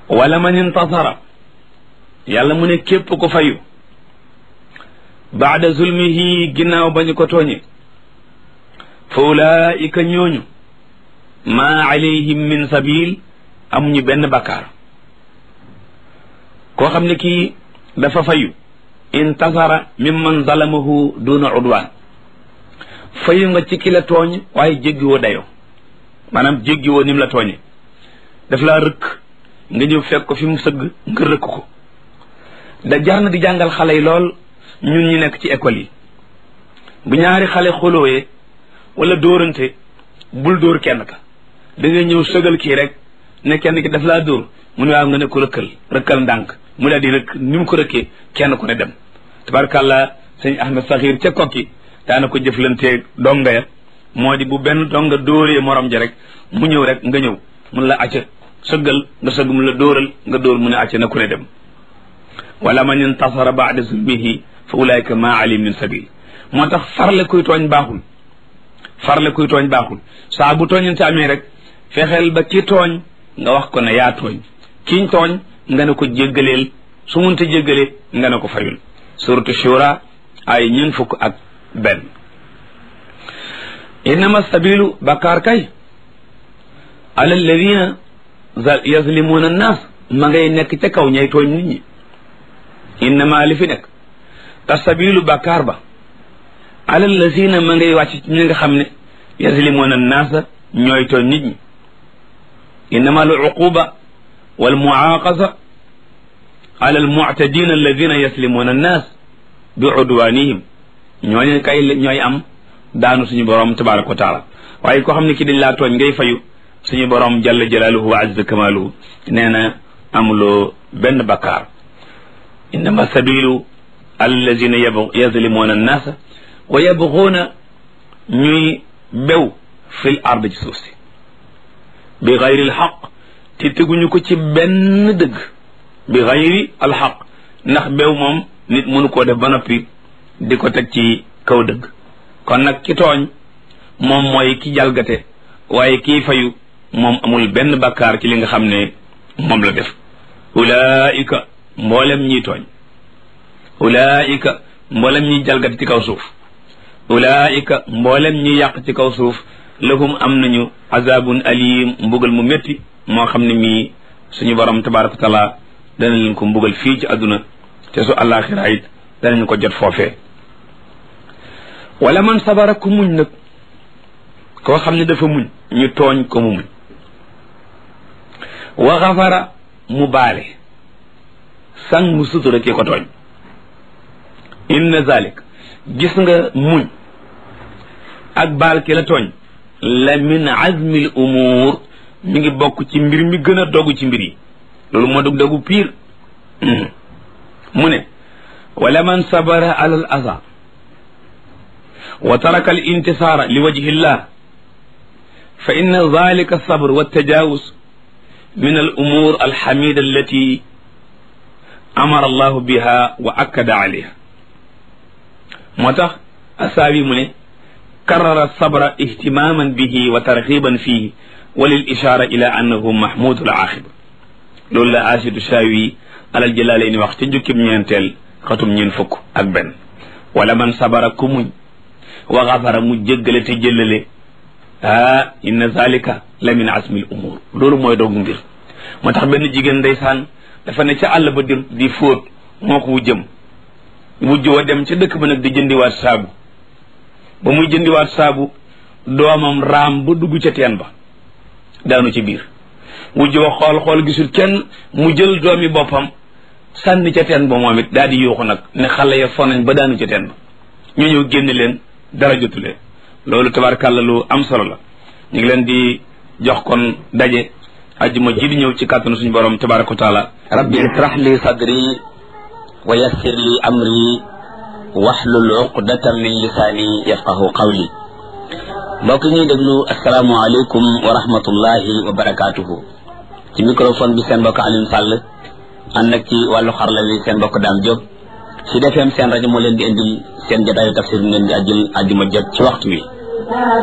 wala man intasara yàlla mu ne képp ko fayu baada zulmihi ginnaaw ba ñu ko tooñe fa ulaika ñooñu maa alayhim min sabil amuñu benn bakkaar koo xam ne kii dafa fayu intasara mimman zalamahu duna udwaan fayu nga ci ki la tooñ waaye jéggiwoo dayoo maanaam jéggiwoo nim la tooñe daf laa rëkk nga ñëw fekk ko fi mu sëgg nga rëkk ko da jar na di jàngal xale yi lool ñun ñi nekk ci école yi bu ñaari xale xolooyee wala dóorante bul dóor kenn ka da ngay ñëw sëgal kii rek ne kenn ki daf laa dóor mu ne waaw nga ne ko rëkkal rëkkal ndànk mu daal di rëkk ni mu ko rëkkee kenn ku ne dem tabarkàlla sëñ Ahmed Saxiir ca kokki daana ko jëflanteeg donga ya moo di bu benn donga dóoree morom ja rek mu ñëw rek nga ñëw mun la acca sëggal nga sëgg mun la dóoral nga dóor mu ne acca na ku ne dem wala man intasara baada zulmihi fa ulaika ma alim min sabil moo tax farle kuy tooñ baaxul farle kuy tooñ baaxul saa bu tooñante amee rek fexeel ba ki tooñ nga wax ko ne yaa tooñ kiñ tooñ nga ne ko jéggaleel su munta jéggalee nga ne ko fayul suratu shura ay ñeent fukk ak benn innama sabilu bakkaar kay ala alladina yazlimuna annas ma ngay nekk ca kaw ñay tooñ nit ñi innama li fi nekk te sabilu bakkaar ba ala alladina ma ngay wàcc ci ñi nga xam ne yazlimuna annaasa ñooy tooñ nit ñi innama al uquba wal muaqasa ala al mu'tadina alladina yaslimuna annas bi udwanihim ñooñu kay ñooy am daanu suñu borom tabaraka wa taala waaye koo xam ne ki dañ laa tooñ ngay fayu suñu borom jalla jalaaluhu wa azza kamaaluhu nee na amuloo benn bakkaar innama sabilu allazina yazlimuna annaasa wa yabguuna ñuy bew fil ard ci suuf si bi gayri alxaq te teguñu ko ci benn dëgg bi gayri alxaq ndax bew moom nit mënu koo def ba noppi di ko teg ci kaw dëgg kon nag ki tooñ moom mooy ki jalgate waaye kii fayu moom amul benn bakkaar ci li nga xam ne moom la def ulaika mboolem ñiy tooñ ulaika mboolem ñiy jalgate ci kaw suuf ulaika mboolem ñi yàq ci kaw suuf lahum am nañu azabun alim mbugal mu métti moo xam ne mii suñu borom tabaraka wa taala dana leen ko mbugal fii ci àdduna te su àllaaxira it danañ ko jot foofee wala man sabara ku muñ nag koo xam ne dafa muñ ñu tooñ ko mu muñ wa xafara mu baale sang mu sutura ki ko tooñ inna zalik gis nga muñ ak baal ki la tooñ la min azmi l umuur mi ngi bokk ci mbir mi gën a dogu ci mbir yi loolu moo dog dogu piir mu ne wala man sabara ala al aza wa taraka al intisaara li wajhi llah fa inna dalika alsabr waltajawuz min al umur alxamida allati amara allahu biha wa akkada alayha moo tax asaabi mu ne karara sabra ihtimaman bihi wa tarxiban fihi wa lil ishara ila annahu mahmudu al axiba loolu la asidu shaawi alal jalaale ni wax ca jukkib ñeenteel xatum ñeen fukk ak benn wala man sabara ku muñ wa xafara mu jéggale te jëllale ah inna zalika la min asmil umur loolu mooy doogu mbir moo tax benn jigéen ndeysaan dafa ne ca àll ba di di fóot moo ko wujjëm wujj wa dem ca dëkk ba nag di jëndiwaat saabu ba muy jëndiwaat saabu doomam raam ba dugg ca teen ba daanu ci biir wujj wa xool xool gisul kenn mu jël doomi boppam sànni ca teen ba moom it daal di yuuxu nag ne xale ya fonañ ba daanu ca teen ba ñu ñëw génn leen dara jotu leen loolu tabarkàlla lu am solo la ñu ngi leen di jox kon daje ajjuma ji di ñëw ci kàttanu suñu borom tabaraka wa taala rabbi israh li sadri wa yassir li amri waxlul uqdatan min lisaani yafqahu qawli mbokk ñuy déglu asalaamualeykum wa rahmatullahi wa barakaatuhu ci microphone bi seen mbokk Alioune Sall ànd ak ci wàllu xarla wi seen mbokk Dame Diop ci defeem seen rajo moo leen di indil seen jotaayu tafsir ngeen di ajjul ajjuma jot ci waxtu wi